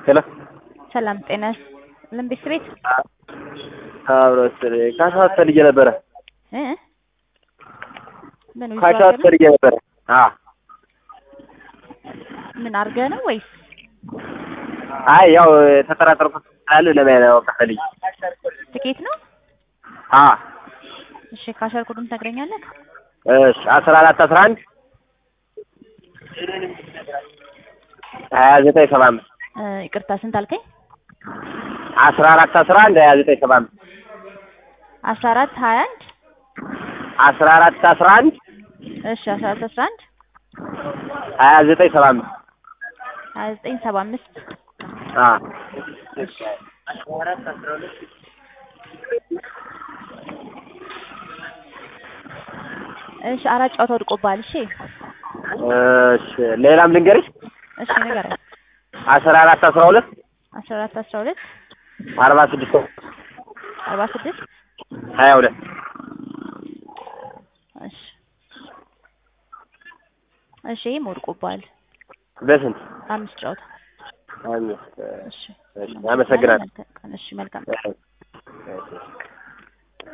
ሄሎ ሰላም ጤና ልምቢስ ቤት አብሮት ካሻት ፈልጌ ነበረ። እ ምን ካሻት ፈልጌ ነበረ። አ ምን አድርገህ ነው ወይስ አይ ያው ተጠራጠርኩት ስላለ ለማየት ነው በቃ ፈልጌ። ትኬት ነው? አ እሺ ካሸር ኮዱን ትነግረኛለህ? እሺ አስራ አራት አስራ አንድ ሀያ ዘጠኝ ሰባ አምስት እ ይቅርታ ስንት አልከኝ? አስራ አራት አስራ አንድ ሀያ ዘጠኝ ሰባ አምስት አስራ አራት ሀያ አንድ አስራ አራት አስራ አንድ እሺ አስራ አራት አስራ አንድ ሀያ ዘጠኝ ሰባ አምስት ሀያ ዘጠኝ ሰባ አምስት አ እሺ አራት ጨዋታ ወድቆብሃል። እሺ እሺ ሌላም ልንገርሽ እሺ ንገረኝ። አስራ አራት አስራ ሁለት አስራ አራት አስራ ሁለት አርባ ስድስት አርባ ስድስት ሀያ ሁለት እሺ እሺ ይሄም ወድቆብሃል። በስንት አምስት ጨዋታ አምስት እሺ እሺ አመሰግናለሁ እሺ መልካም እሺ